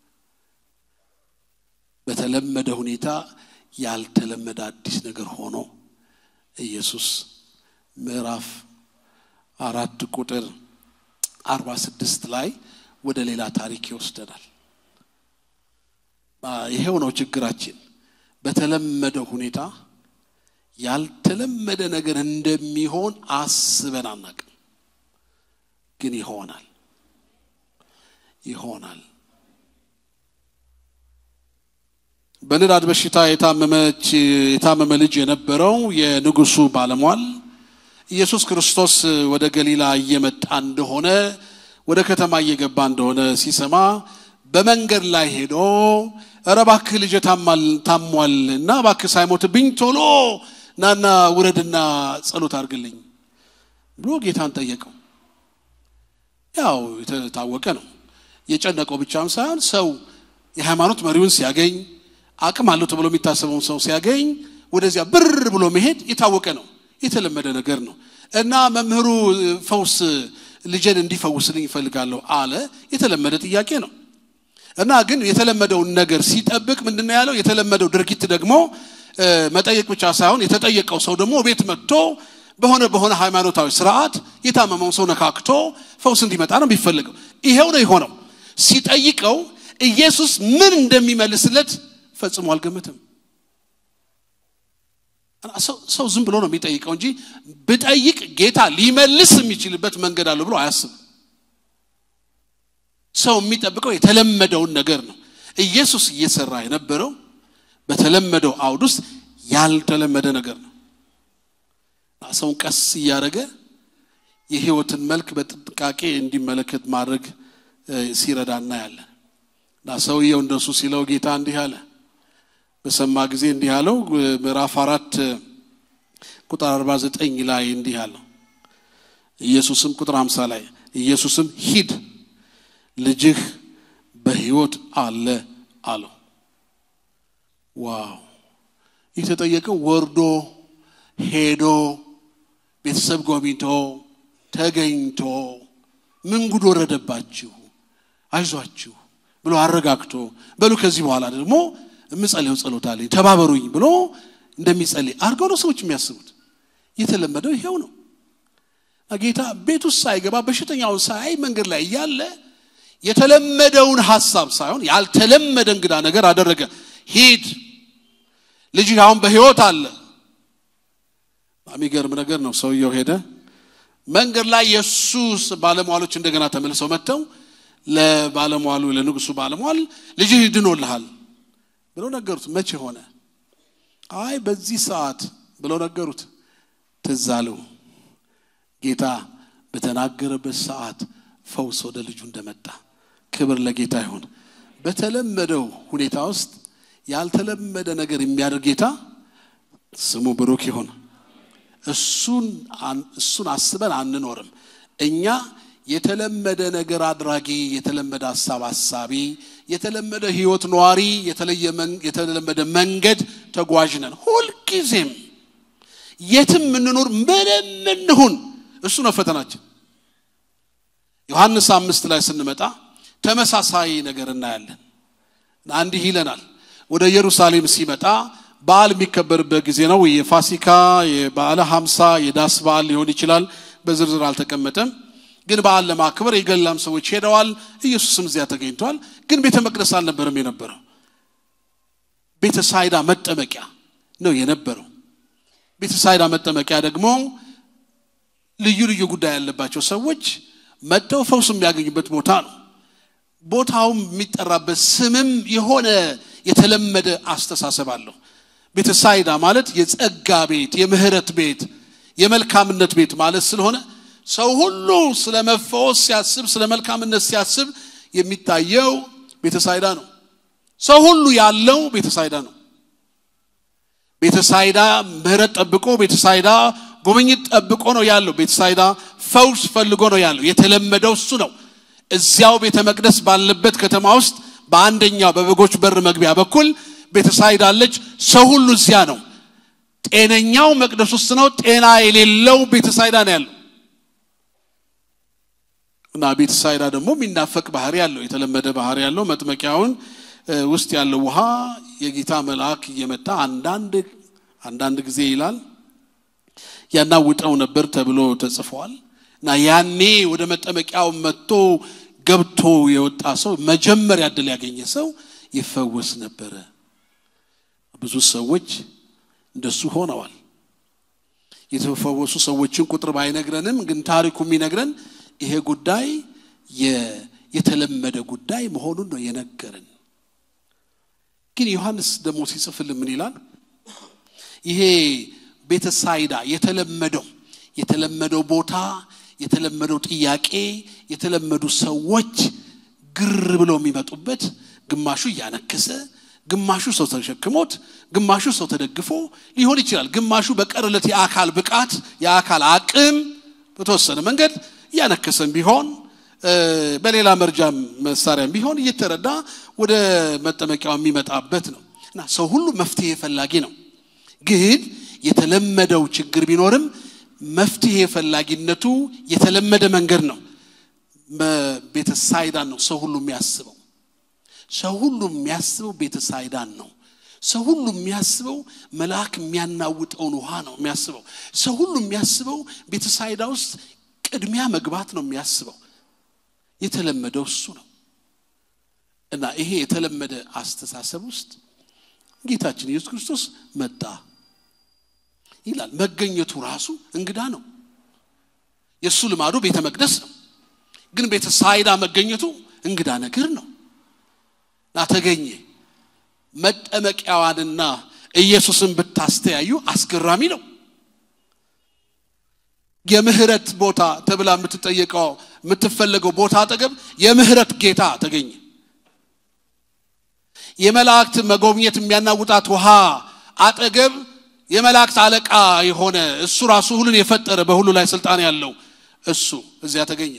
በተለመደ ሁኔታ ያልተለመደ አዲስ ነገር ሆኖ ኢየሱስ ምዕራፍ አራት ቁጥር አርባ ስድስት ላይ ወደ ሌላ ታሪክ ይወስደናል። ይሄው ነው ችግራችን። በተለመደ ሁኔታ ያልተለመደ ነገር እንደሚሆን አስበን አናቅም፣ ግን ይሆናል ይሆናል። በንዳድ በሽታ የታመመች የታመመ ልጅ የነበረው የንጉሱ ባለሟል ኢየሱስ ክርስቶስ ወደ ገሊላ እየመጣ እንደሆነ ወደ ከተማ እየገባ እንደሆነ ሲሰማ በመንገድ ላይ ሄዶ እረ እባክህ ልጄ ታሟል እና እባክህ ሳይሞትብኝ ቶሎ ናና ውረድና ጸሎት አድርግልኝ ብሎ ጌታን ጠየቀው። ያው የታወቀ ነው። የጨነቀው ብቻም ሳይሆን ሰው የሃይማኖት መሪውን ሲያገኝ አቅም አለው ተብሎ የሚታሰበውን ሰው ሲያገኝ ወደዚያ ብር ብሎ መሄድ የታወቀ ነው፣ የተለመደ ነገር ነው እና መምህሩ ፈውስ ልጄን እንዲፈውስልኝ ይፈልጋለሁ አለ። የተለመደ ጥያቄ ነው እና ግን የተለመደውን ነገር ሲጠብቅ ምንድን ነው ያለው? የተለመደው ድርጊት ደግሞ መጠየቅ ብቻ ሳይሆን የተጠየቀው ሰው ደግሞ ቤት መጥቶ በሆነ በሆነ ሃይማኖታዊ ስርዓት የታመመውን ሰው ነካክቶ ፈውስ እንዲመጣ ነው የሚፈልገው። ይሄው ነው የሆነው። ሲጠይቀው ኢየሱስ ምን እንደሚመልስለት ፈጽሞ አልገመትም። ሰው ዝም ብሎ ነው የሚጠይቀው እንጂ ብጠይቅ ጌታ ሊመልስ የሚችልበት መንገድ አለው ብሎ አያስብም። ሰው የሚጠብቀው የተለመደውን ነገር ነው። ኢየሱስ እየሰራ የነበረው በተለመደው አውድ ውስጥ ያልተለመደ ነገር ነው። ሰውን ቀስ እያደረገ የህይወትን መልክ በጥንቃቄ እንዲመለከት ማድረግ ሲረዳ እናያለን። እና ሰውየው እንደሱ ሲለው ጌታ እንዲህ አለ። በሰማ ጊዜ እንዲህ አለው። ምዕራፍ አራት ቁጥር አርባ ዘጠኝ ላይ እንዲህ አለው። ኢየሱስም ቁጥር ሀምሳ ላይ ኢየሱስም ሂድ ልጅህ በህይወት አለ አለው። ዋው! የተጠየቀው ወርዶ ሄዶ ቤተሰብ ጎብኝቶ ተገኝቶ ምን ጉድ ወረደባችሁ፣ አይዟችሁ ብሎ አረጋግቶ በሉ ከዚህ በኋላ ደግሞ የምጸልየው ጸሎት አለኝ ተባበሩኝ ብሎ እንደሚጸልይ አድርገው ነው ሰዎች የሚያስቡት። የተለመደው ይሄው ነው። ጌታ ቤት ውስጥ ሳይገባ በሽተኛውን ሳያይ መንገድ ላይ እያለ የተለመደውን ሀሳብ ሳይሆን ያልተለመደ እንግዳ ነገር አደረገ። ሂድ ልጅህ አሁን በህይወት አለ። የሚገርም ነገር ነው። ሰውየው ሄደ። መንገድ ላይ የእሱ ባለሟሎች እንደገና ተመልሰው መጥተው ለባለሟሉ ለንጉሱ ባለሟል ልጅህ ድኖልሃል ብለው ነገሩት። መቼ ሆነ? አይ በዚህ ሰዓት ብለው ነገሩት። ትዝ አለው ጌታ በተናገረበት ሰዓት ፈውስ ወደ ልጁ እንደመጣ። ክብር ለጌታ ይሁን። በተለመደው ሁኔታ ውስጥ ያልተለመደ ነገር የሚያደርግ ጌታ ስሙ ብሩክ ይሁን። እሱን እሱን አስበን አንኖርም። እኛ የተለመደ ነገር አድራጊ፣ የተለመደ ሀሳብ አሳቢ፣ የተለመደ ህይወት ነዋሪ፣ የተለመደ መንገድ ተጓዥ ነን። ሁልጊዜም የትም የምንኖር ምንም እንሁን እሱ ነው ፈተናችን። ዮሐንስ አምስት ላይ ስንመጣ ተመሳሳይ ነገር እናያለን። እንዲህ ይለናል። ወደ ኢየሩሳሌም ሲመጣ በዓል የሚከበርበት ጊዜ ነው። የፋሲካ የበዓለ ሀምሳ የዳስ በዓል ሊሆን ይችላል። በዝርዝር አልተቀመጠም። ግን በዓል ለማክበር የገላም ሰዎች ሄደዋል። ኢየሱስም እዚያ ተገኝቷል። ግን ቤተ መቅደስ አልነበረም የነበረው፣ ቤተ ሳይዳ መጠመቂያ ነው የነበረው። ቤተ ሳይዳ መጠመቂያ ደግሞ ልዩ ልዩ ጉዳይ ያለባቸው ሰዎች መጥተው ፈውስ የሚያገኙበት ቦታ ነው። ቦታውም የሚጠራበት ስምም የሆነ የተለመደ አስተሳሰብ አለው። ቤተ ሳይዳ ማለት የጸጋ ቤት፣ የምህረት ቤት፣ የመልካምነት ቤት ማለት ስለሆነ ሰው ሁሉ ስለ መፈወስ ሲያስብ፣ ስለ መልካምነት ሲያስብ የሚታየው ቤተ ሳይዳ ነው። ሰው ሁሉ ያለው ቤተ ሳይዳ ነው። ቤተ ሳይዳ ምህረት ጠብቆ፣ ቤተ ሳይዳ ጉብኝት ጠብቆ ነው ያለው። ቤተ ሳይዳ ፈውስ ፈልጎ ነው ያለው። የተለመደው እሱ ነው። እዚያው ቤተ መቅደስ ባለበት ከተማ ውስጥ በአንደኛው በበጎች በር መግቢያ በኩል ቤተ ሳይዳ አለች። ሰው ሁሉ እዚያ ነው። ጤነኛው መቅደስ ውስጥ ነው። ጤና የሌለው ቤተ ሳይዳ ነው ያለው እና ቤተ ሳይዳ ደግሞ የሚናፈቅ ባህሪ ያለው የተለመደ ባህሪ ያለው መጥመቂያውን ውስጥ ያለው ውሃ የጌታ መልአክ እየመጣ አንዳንድ አንዳንድ ጊዜ ይላል ያናውጠው ነበር ተብሎ ተጽፏል። እና ያኔ ወደ መጠመቂያው መጥቶ ገብቶ የወጣ ሰው መጀመሪያ እድል ያገኘ ሰው ይፈወስ ነበረ። ብዙ ሰዎች እንደሱ ሆነዋል። የተፈወሱ ሰዎችን ቁጥር ባይነግረንም ግን ታሪኩ የሚነግረን ይሄ ጉዳይ የተለመደ ጉዳይ መሆኑን ነው የነገረን። ግን ዮሐንስ ደግሞ ሲጽፍልን ምን ይላል? ይሄ ቤተሳይዳ የተለመደው የተለመደው ቦታ የተለመደው ጥያቄ የተለመዱ ሰዎች ግር ብለው የሚመጡበት ግማሹ እያነከሰ ግማሹ ሰው ተሸክሞት ግማሹ ሰው ተደግፎ ሊሆን ይችላል። ግማሹ በቀርለት የአካል ብቃት የአካል አቅም በተወሰነ መንገድ እያነከሰም ቢሆን በሌላ መርጃ መሳሪያም ቢሆን እየተረዳ ወደ መጠመቂያው የሚመጣበት ነው እና ሰው ሁሉ መፍትሄ ፈላጊ ነው። ግን የተለመደው ችግር ቢኖርም መፍትሄ ፈላጊነቱ የተለመደ መንገድ ነው። ቤተሳይዳን ነው ሰው ሁሉ የሚያስበው። ሰው ሁሉ የሚያስበው ቤተሳይዳን ነው። ሰው ሁሉ የሚያስበው መልአክ የሚያናውጠውን ውሃ ነው የሚያስበው። ሰው ሁሉ የሚያስበው ቤተሳይዳ ውስጥ ቅድሚያ መግባት ነው የሚያስበው። የተለመደው እሱ ነው እና ይሄ የተለመደ አስተሳሰብ ውስጥ ጌታችን ኢየሱስ ክርስቶስ መጣ ይላል። መገኘቱ ራሱ እንግዳ ነው። የእሱ ልማዱ ቤተ መቅደስ ነው። ግን ቤተ ሳይዳ መገኘቱ እንግዳ ነገር ነው እና ተገኘ። መጠመቂያዋንና ኢየሱስን ብታስተያዩ አስገራሚ ነው። የምህረት ቦታ ተብላ የምትጠየቀው የምትፈለገው ቦታ አጠገብ የምህረት ጌታ ተገኘ። የመላእክት መጎብኘት የሚያናውጣት ውሃ አጠገብ የመላእክት አለቃ የሆነ እሱ ራሱ ሁሉን የፈጠረ በሁሉ ላይ ስልጣን ያለው እሱ እዚያ ተገኘ።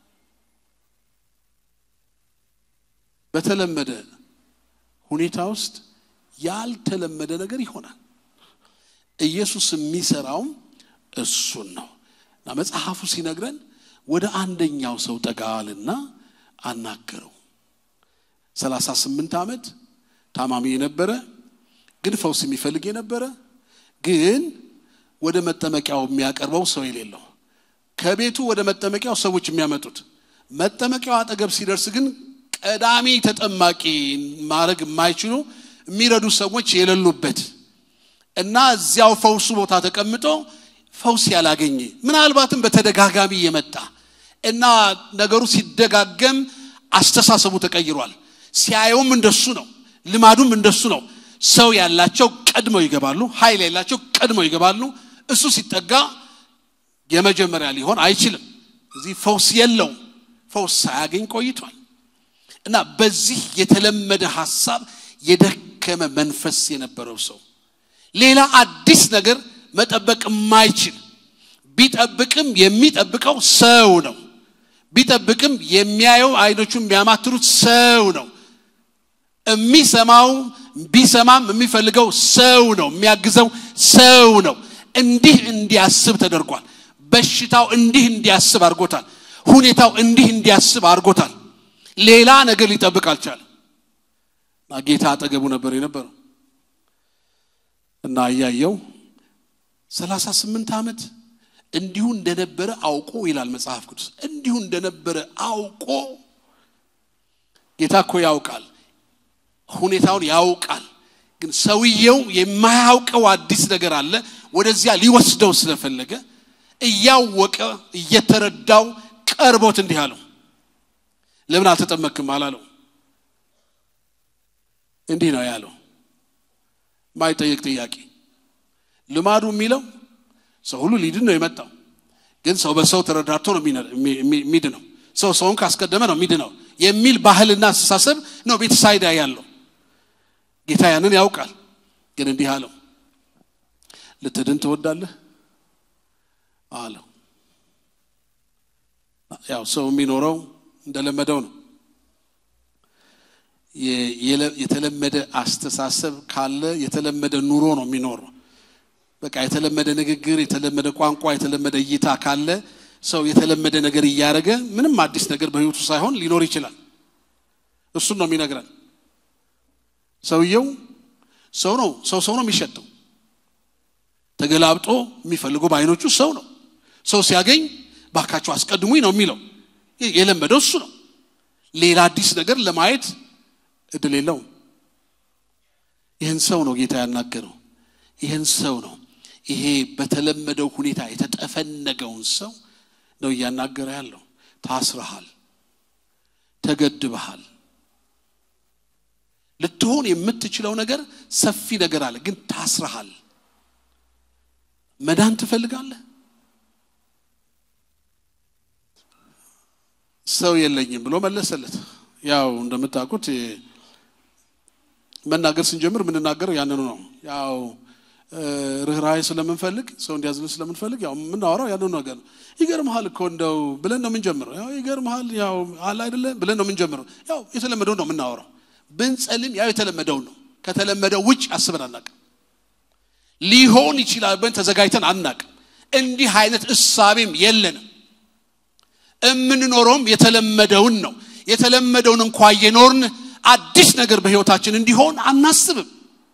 በተለመደ ሁኔታ ውስጥ ያልተለመደ ነገር ይሆናል። ኢየሱስ የሚሰራውም እሱን ነው እና መጽሐፉ ሲነግረን ወደ አንደኛው ሰው ጠጋልና አናገረው። ሰላሳ ስምንት ዓመት ታማሚ የነበረ ግን ፈውስ የሚፈልግ የነበረ ግን ወደ መጠመቂያው የሚያቀርበው ሰው የሌለው ከቤቱ ወደ መጠመቂያው ሰዎች የሚያመጡት መጠመቂያው አጠገብ ሲደርስ ግን ቀዳሚ ተጠማቂ ማድረግ የማይችሉ የሚረዱ ሰዎች የሌሉበት እና እዚያው ፈውሱ ቦታ ተቀምጦ ፈውስ ያላገኘ ምናልባትም በተደጋጋሚ የመጣ እና ነገሩ ሲደጋገም አስተሳሰቡ ተቀይሯል። ሲያየውም እንደሱ ነው፣ ልማዱም እንደሱ ነው። ሰው ያላቸው ቀድመው ይገባሉ፣ ኃይል ያላቸው ቀድመው ይገባሉ። እሱ ሲጠጋ የመጀመሪያ ሊሆን አይችልም። እዚህ ፈውስ የለውም። ፈውስ ሳያገኝ ቆይቷል እና በዚህ የተለመደ ሐሳብ የደከመ መንፈስ የነበረው ሰው ሌላ አዲስ ነገር መጠበቅ የማይችል ቢጠብቅም የሚጠብቀው ሰው ነው። ቢጠብቅም የሚያየው አይኖቹ የሚያማትሩት ሰው ነው። የሚሰማው ቢሰማም የሚፈልገው ሰው ነው። የሚያግዘው ሰው ነው። እንዲህ እንዲያስብ ተደርጓል። በሽታው እንዲህ እንዲያስብ አድርጎታል። ሁኔታው እንዲህ እንዲያስብ አድርጎታል። ሌላ ነገር ሊጠብቅ አልቻለም። እና ጌታ አጠገቡ ነበር የነበረው እና እያየው ሰላሳ ስምንት ዓመት እንዲሁ እንደነበረ አውቆ ይላል መጽሐፍ ቅዱስ። እንዲሁ እንደነበረ አውቆ ጌታ እኮ ያውቃል፣ ሁኔታውን ያውቃል። ግን ሰውየው የማያውቀው አዲስ ነገር አለ። ወደዚያ ሊወስደው ስለፈለገ እያወቀ እየተረዳው ቀርቦት እንዲህ አለው፣ ለምን አልተጠመክም አላለው። እንዲህ ነው ያለው፣ ማይጠየቅ ጥያቄ። ልማዱ የሚለው ሰው ሁሉ ሊድን ነው የመጣው። ግን ሰው በሰው ተረዳድቶ ነው የሚድነው። ሰው ሰውን ካስቀደመ ነው የሚድነው የሚል ባህልና አስተሳሰብ ነው ቤተሳይዳ ያለው። ጌታ ያንን ያውቃል። ግን እንዲህ አለው፣ ልትድን ትወዳለህ አለው። ያው ሰው የሚኖረው እንደለመደው ነው። የተለመደ አስተሳሰብ ካለ የተለመደ ኑሮ ነው የሚኖረው። በቃ የተለመደ ንግግር፣ የተለመደ ቋንቋ፣ የተለመደ እይታ ካለ ሰው የተለመደ ነገር እያደረገ ምንም አዲስ ነገር በሕይወቱ ሳይሆን ሊኖር ይችላል። እሱን ነው የሚነግረን። ሰውየው ሰው ነው፣ ሰው ሰው ነው የሚሸጠው። ተገላብጦ የሚፈልገው በአይኖቹ ሰው ነው። ሰው ሲያገኝ ባካቸው አስቀድሙኝ ነው የሚለው። የለመደው እሱ ነው። ሌላ አዲስ ነገር ለማየት እድል የለውም። ይህን ሰው ነው ጌታ ያናገረው። ይህን ሰው ነው ይሄ በተለመደው ሁኔታ የተጠፈነገውን ሰው ነው እያናገረ ያለው። ታስረሃል፣ ተገድበሃል፣ ልትሆን የምትችለው ነገር ሰፊ ነገር አለ፣ ግን ታስረሃል። መዳን ትፈልጋለህ? ሰው የለኝም ብሎ መለሰለት። ያው እንደምታውቁት መናገር ስንጀምር የምንናገረው ያንኑ ነው። ያው ርኅራኄ ስለምንፈልግ ሰው እንዲያዝን ስለምንፈልግ ያው የምናወራው ያንኑ ነገር ነው። ይገርምሃል እኮ እንደው ብለን ነው የምንጀምረው። ያው ይገርምሃል ያው አለ አይደለ ብለን ነው የምንጀምረው። ያው የተለመደው ነው የምናወራው። ብንጸልም ያው የተለመደው ነው። ከተለመደው ውጭ አስበን አናቅም። ሊሆን ይችላል ብለን ተዘጋጅተን አናቅም። እንዲህ አይነት እሳቤም የለንም። የምንኖረውም የተለመደውን ነው። የተለመደውን እንኳ እየኖርን አዲስ ነገር በሕይወታችን እንዲሆን አናስብም።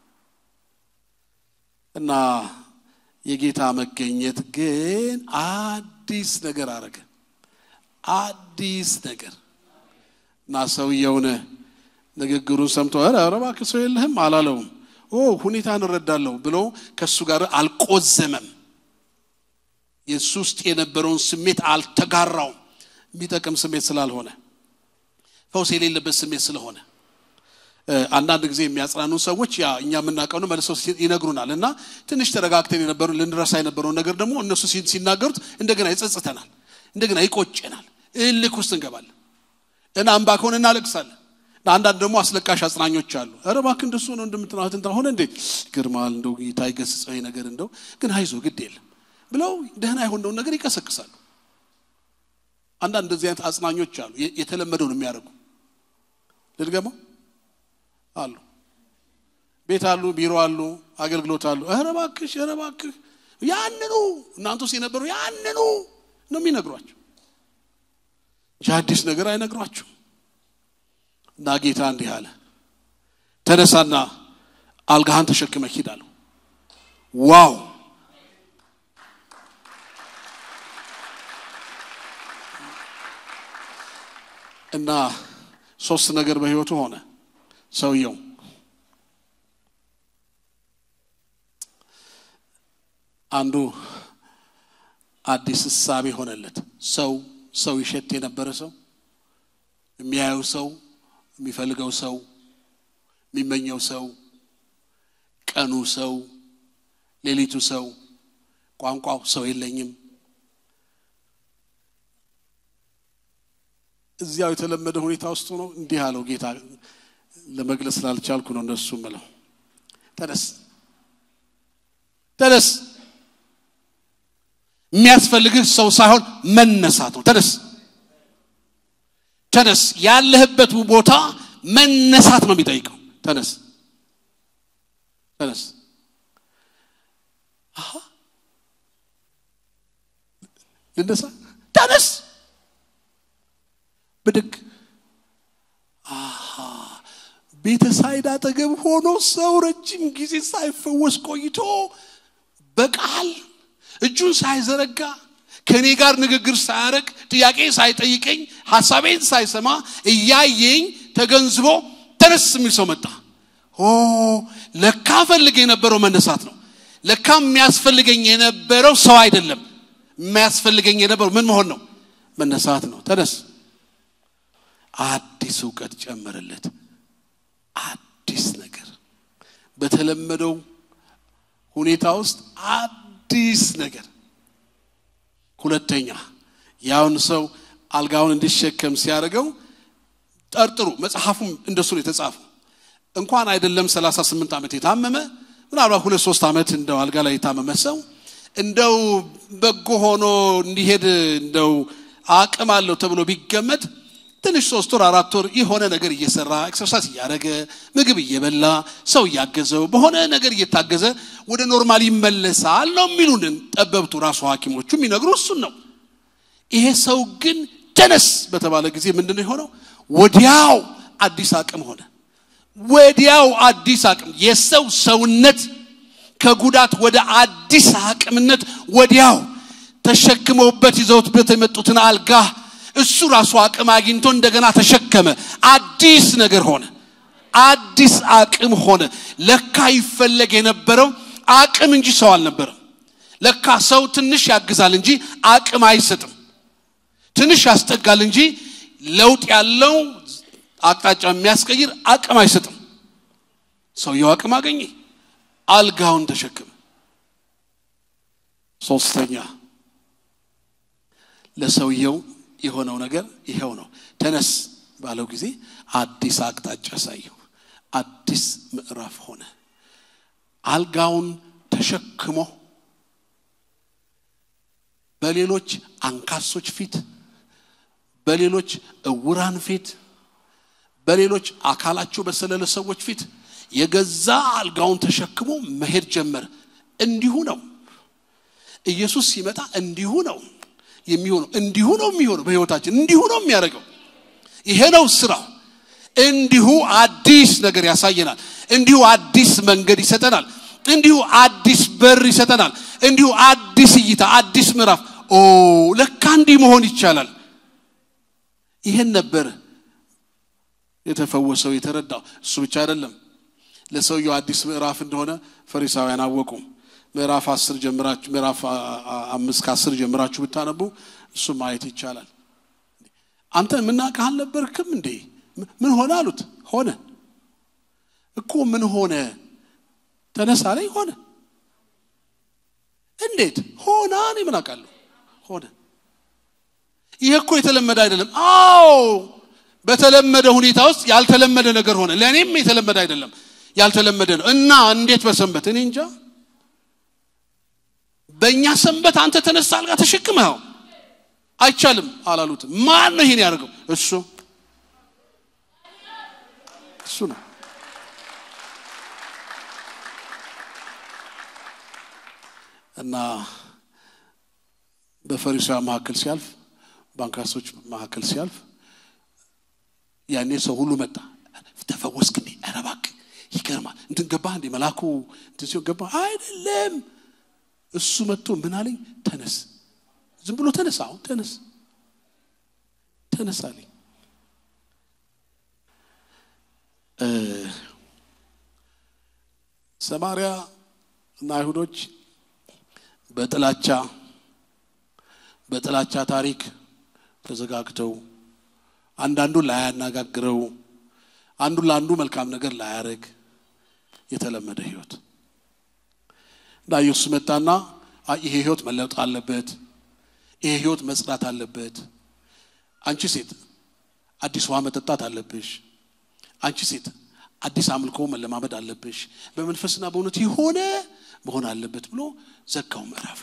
እና የጌታ መገኘት ግን አዲስ ነገር አረገ። አዲስ ነገር እና ሰውየውን ንግግሩን ሰምቶ ኧረ ኧረ እባክህ ሰው የለህም አላለውም። ኦ ሁኔታን እረዳለሁ ብሎ ከእሱ ጋር አልቆዘመም። የእሱ ውስጥ የነበረውን ስሜት አልተጋራውም። የሚጠቅም ስሜት ስላልሆነ ፈውስ የሌለበት ስሜት ስለሆነ አንዳንድ ጊዜ የሚያጽናኑ ሰዎች ያ እኛ የምናውቀው ነው መልሰው ይነግሩናል። እና ትንሽ ተረጋግተን የነበረው ልንረሳ የነበረውን ነገር ደግሞ እነሱ ሲናገሩት እንደገና ይጸጽተናል፣ እንደገና ይቆጨናል፣ እልክ ውስጥ እንገባለን እና አምባ ከሆነ እናለቅሳለን። አንዳንድ ደግሞ አስለቃሽ አጽናኞች አሉ። ኧረ እባክህ እንደሱ ነው እንደምትናት እንትን ሆነ እንዴ ግርማል እንደው ጌታ ይገስጸው ነገር እንደው ግን አይዞ ግድ የለም ብለው ደህና የሆነውን ነገር ይቀሰቅሳሉ። አንዳንድ እንደዚህ አይነት አጽናኞች አሉ፣ የተለመደውን የሚያደርጉ ልድገመው አሉ። ቤት አሉ፣ ቢሮ አሉ፣ አገልግሎት አሉ። ኧረ እባክሽ ኧረ እባክህ ያንኑ እናንተ ውስጥ የነበሩ ያንኑ ነው የሚነግሯቸው እንጂ አዲስ ነገር አይነግሯቸው። እና ጌታ እንዲህ አለ፣ ተነሳና አልጋህን ተሸክመ ሂድ አለው። ዋው እና ሶስት ነገር በህይወቱ ሆነ። ሰውየው አንዱ አዲስ እሳቤ ሆነለት። ሰው ሰው ይሸት የነበረ ሰው የሚያየው ሰው የሚፈልገው ሰው የሚመኘው ሰው ቀኑ ሰው ሌሊቱ ሰው ቋንቋው ሰው የለኝም እዚያው የተለመደ ሁኔታ ውስጥ ነው። እንዲህ አለው ጌታ። ለመግለጽ ስላልቻልኩ ነው እንደሱ ምለው። ተነስ ተነስ። የሚያስፈልግህ ሰው ሳይሆን መነሳት ነው። ተነስ ተነስ። ያለህበት ቦታ መነሳት ነው የሚጠይቀው። ተነስ ተነስ። አሃ ልነሳ። ተነስ ብድግ አሃ ቤተሳይድ አጠገብ ሆኖ ሰው ረጅም ጊዜ ሳይፈወስ ቆይቶ በቃል እጁን ሳይዘረጋ ከእኔ ጋር ንግግር ሳያረግ ጥያቄ ሳይጠይቀኝ ሀሳቤን ሳይሰማ እያየኝ ተገንዝቦ ተነስ የሚል ሰው መጣ። ኦ ለካ ፈልግ የነበረው መነሳት ነው። ለካ የሚያስፈልገኝ የነበረው ሰው አይደለም። የሚያስፈልገኝ የነበረው ምን መሆን ነው? መነሳት ነው። ተነስ። አዲስ እውቀት ጨመረለት። አዲስ ነገር በተለመደው ሁኔታ ውስጥ አዲስ ነገር። ሁለተኛ ያውን ሰው አልጋውን እንዲሸከም ሲያደርገው ጠርጥሩ። መጽሐፉም እንደሱ ነው የተጻፈው። እንኳን አይደለም 38 ዓመት የታመመ ምናልባት ሁለት ሶስት ዓመት እንደው አልጋ ላይ የታመመ ሰው እንደው በጎ ሆኖ እንዲሄድ እንደው አቅም አለው ተብሎ ቢገመት ትንሽ ሶስት ወር አራት ወር የሆነ ነገር እየሰራ ኤክሰርሳይዝ እያደረገ ምግብ እየበላ ሰው እያገዘው በሆነ ነገር እየታገዘ ወደ ኖርማል ይመለሳል ነው የሚሉንን ጠበብቱ ራሱ ሐኪሞቹ የሚነግሩ እሱን ነው። ይሄ ሰው ግን ተነስ በተባለ ጊዜ ምንድን ነው የሆነው? ወዲያው አዲስ አቅም ሆነ። ወዲያው አዲስ አቅም የሰው ሰውነት ከጉዳት ወደ አዲስ አቅምነት ወዲያው ተሸክመውበት ይዘውትበት የመጡትን አልጋ እሱ ራሱ አቅም አግኝቶ እንደገና ተሸከመ። አዲስ ነገር ሆነ። አዲስ አቅም ሆነ። ለካ ይፈለግ የነበረው አቅም እንጂ ሰው አልነበረም። ለካ ሰው ትንሽ ያግዛል እንጂ አቅም አይሰጥም። ትንሽ ያስጠጋል እንጂ ለውጥ ያለው አቅጣጫ የሚያስቀይር አቅም አይሰጥም። ሰውየው አቅም አገኘ። አልጋውን ተሸክመ። ሶስተኛ ለሰውየው የሆነው ነገር ይኸው ነው። ተነስ ባለው ጊዜ አዲስ አቅጣጫ አሳየው። አዲስ ምዕራፍ ሆነ። አልጋውን ተሸክሞ በሌሎች አንካሶች ፊት፣ በሌሎች እውራን ፊት፣ በሌሎች አካላቸው በሰለለ ሰዎች ፊት የገዛ አልጋውን ተሸክሞ መሄድ ጀመረ። እንዲሁ ነው ኢየሱስ ሲመጣ፣ እንዲሁ ነው የሚሆነው። እንዲሁ ነው የሚሆነው በሕይወታችን፣ እንዲሁ ነው የሚያደርገው። ይሄ ነው ስራው። እንዲሁ አዲስ ነገር ያሳየናል። እንዲሁ አዲስ መንገድ ይሰጠናል። እንዲሁ አዲስ በር ይሰጠናል። እንዲሁ አዲስ እይታ፣ አዲስ ምዕራፍ። ኦ ለካ እንዲህ መሆን ይቻላል። ይሄን ነበር የተፈወሰው የተረዳው። እሱ ብቻ አይደለም፣ ለሰውየው አዲስ ምዕራፍ እንደሆነ ፈሪሳውያን አወቁ። ምዕራፍ አስር ጀምራችሁ ምዕራፍ አምስት ከአስር ጀምራችሁ ብታነቡ እሱ ማየት ይቻላል። አንተ የምናውቅህ አልነበርክም እንዴ? ምን ሆነ አሉት። ሆነ እኮ ምን ሆነ? ተነሳ ላይ ሆነ። እንዴት ሆነ? እኔ ምን አውቃለሁ? ሆነ። ይሄ እኮ የተለመደ አይደለም። አዎ በተለመደ ሁኔታ ውስጥ ያልተለመደ ነገር ሆነ። ለእኔም የተለመደ አይደለም፣ ያልተለመደ ነው። እና እንዴት በሰንበት? እኔ እንጃ። በእኛ ሰንበት አንተ ተነሳ አልጋ ተሸክመኸው አይቻልም አላሉትም። ማን ነው ይሄን ያደርገው? እሱ እሱ ነው። እና በፈሪሳውያን መካከል ሲያልፍ፣ በአንካሶች መካከል ሲያልፍ ያኔ ሰው ሁሉ መጣ። ተፈወስክ እንዴ? ኧረ እባክህ ይገርማል። እንትን ገባህ እንዴ? መልአኩ እንትን ሲሆን ገባህ? አይደለም። እሱ መጥቶ ምን አለኝ? ተነስ ዝም ብሎ ተነሳ። አሁን ተነስ ተነስ አለኝ። ሰማርያ እና አይሁዶች በጥላቻ በጥላቻ ታሪክ ተዘጋግተው አንዳንዱን ላያነጋግረው አንዱን ለአንዱ መልካም ነገር ላያደርግ የተለመደ ህይወት እና ኢየሱስ መጣና ይሄ ህይወት መለወጥ አለበት ይሄ ህይወት መጽዳት አለበት። አንቺ ሴት አዲስ ውሃ መጠጣት አለብሽ። አንቺ ሴት አዲስ አምልኮ መለማመድ አለብሽ። በመንፈስና በእውነት የሆነ መሆን አለበት ብሎ ዘጋው ምዕራፍ።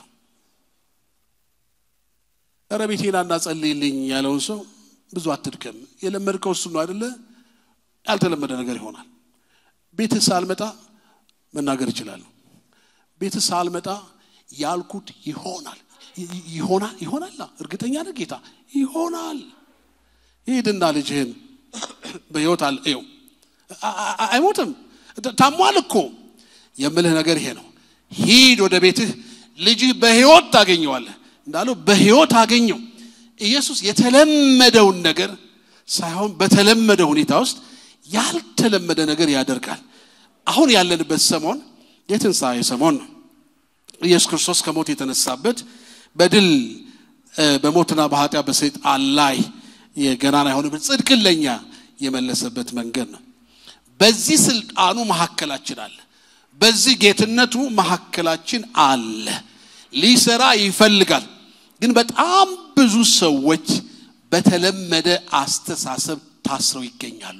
ኧረ ቤቴና እናጸልይልኝ ያለውን ሰው ብዙ አትድከም። የለመድከው እሱ ነው አይደለ? ያልተለመደ ነገር ይሆናል። ቤትህ ሳልመጣ መናገር እችላለሁ። ቤትህ ሳልመጣ ያልኩት ይሆናል ይሆናል ይሆናል። እርግጠኛ ነህ ጌታ? ይሆናል። ሂድና ልጅህን በሕይወት አለ ይኸው፣ አይሞትም። ታሟል እኮ የምልህ ነገር ይሄ ነው። ሂድ ወደ ቤትህ፣ ልጅህ በሕይወት ታገኘዋለህ እንዳለው በሕይወት አገኘው። ኢየሱስ የተለመደውን ነገር ሳይሆን በተለመደ ሁኔታ ውስጥ ያልተለመደ ነገር ያደርጋል። አሁን ያለንበት ሰሞን የትንሣኤ ሰሞን ነው። ኢየሱስ ክርስቶስ ከሞት የተነሳበት በድል በሞትና በኃጢአት በሰይጣን ላይ የገናና የሆነበት ጽድቅን ለኛ የመለሰበት መንገድ ነው። በዚህ ስልጣኑ መካከላችን አለ። በዚህ ጌትነቱ መካከላችን አለ። ሊሰራ ይፈልጋል። ግን በጣም ብዙ ሰዎች በተለመደ አስተሳሰብ ታስረው ይገኛሉ።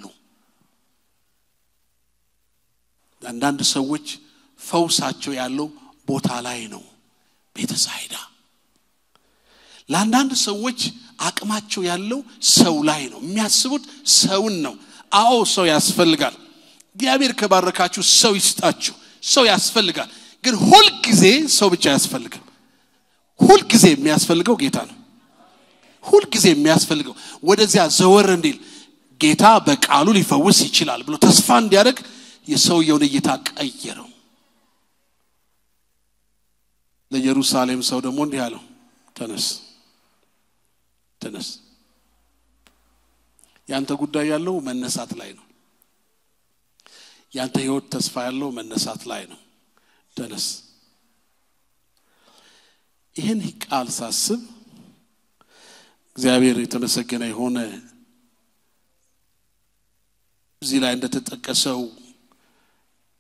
አንዳንድ ሰዎች ፈውሳቸው ያለው ቦታ ላይ ነው፣ ቤተሳይዳ ለአንዳንድ ሰዎች አቅማቸው ያለው ሰው ላይ ነው። የሚያስቡት ሰውን ነው። አዎ ሰው ያስፈልጋል። እግዚአብሔር ከባረካችሁ ሰው ይስጣችሁ። ሰው ያስፈልጋል። ግን ሁልጊዜ ሰው ብቻ አያስፈልግም። ሁልጊዜ የሚያስፈልገው ጌታ ነው። ሁልጊዜ የሚያስፈልገው ወደዚያ ዘወር እንዲል ጌታ በቃሉ ሊፈውስ ይችላል ብሎ ተስፋ እንዲያደርግ የሰውየውን እይታ ቀየረው። ለኢየሩሳሌም ሰው ደግሞ እንዲህ አለው፣ ተነስ ተነስ። ያንተ ጉዳይ ያለው መነሳት ላይ ነው። ያንተ ህይወት ተስፋ ያለው መነሳት ላይ ነው። ተነስ። ይህን ቃል ሳስብ እግዚአብሔር የተመሰገነ የሆነ እዚህ ላይ እንደተጠቀሰው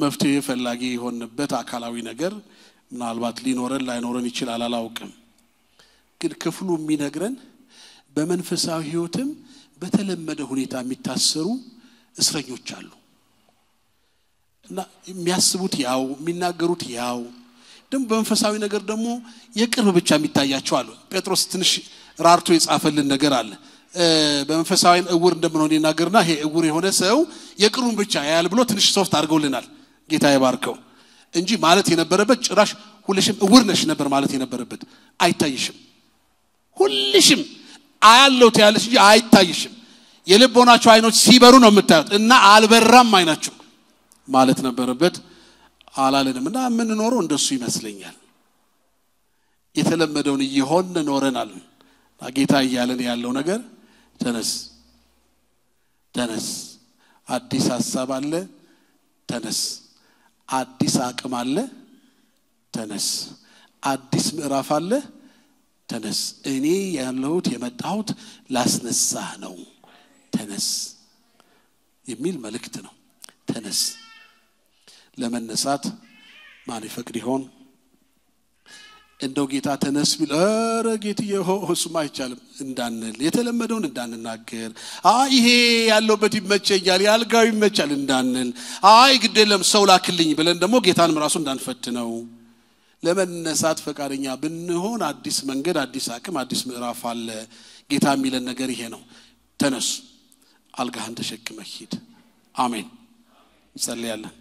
መፍትሄ ፈላጊ የሆንበት አካላዊ ነገር ምናልባት ሊኖረን ላይኖረን ይችላል፣ አላውቅም። ግን ክፍሉ የሚነግረን በመንፈሳዊ ሕይወትም በተለመደ ሁኔታ የሚታሰሩ እስረኞች አሉ እና የሚያስቡት ያው የሚናገሩት ያው ደግሞ በመንፈሳዊ ነገር ደግሞ የቅርብ ብቻ የሚታያቸው አሉ። ጴጥሮስ ትንሽ ራርቶ የጻፈልን ነገር አለ። በመንፈሳዊ እውር እንደምንሆን ይናገርና ይሄ እውር የሆነ ሰው የቅሩን ብቻ ያያል ብሎ ትንሽ ሶፍት አድርገውልናል። ጌታ የባርከው እንጂ ማለት የነበረበት ጭራሽ ሁልሽም እውር ነሽ ነበር ማለት የነበረበት። አይታይሽም፣ ሁልሽም አያለው ትያለሽ እንጂ አይታይሽም። የልቦናችሁ አይኖች ሲበሩ ነው የምታዩት እና አልበራም አይናችሁ ማለት ነበረበት። አላለንም እና የምንኖረው እንደሱ ይመስለኛል። የተለመደውን እየሆን ኖረናል። ጌታ እያለን ያለው ነገር ተነስ ተነስ፣ አዲስ ሀሳብ አለ፣ ተነስ፣ አዲስ አቅም አለ፣ ተነስ፣ አዲስ ምዕራፍ አለ፣ ተነስ። እኔ ያለሁት የመጣሁት ላስነሳህ ነው፣ ተነስ የሚል መልእክት ነው። ተነስ ለመነሳት ማን ይፈቅድ ይሆን? እንደው ጌታ ተነስ ቢል ኧረ ጌትዬ እሱም አይቻልም እንዳንል የተለመደውን እንዳንናገር፣ አይ ይሄ ያለውበት ይመቸኛል የአልጋው ይመቻል እንዳንል፣ አይ ግድ የለም ሰው ላክልኝ ብለን ደግሞ ጌታንም ራሱ እንዳንፈትነው ለመነሳት ፈቃደኛ ብንሆን አዲስ መንገድ፣ አዲስ አቅም፣ አዲስ ምዕራፍ አለ። ጌታ የሚለን ነገር ይሄ ነው። ተነሱ፣ አልጋህን ተሸክመህ ሂድ። አሜን። እንጸልያለን።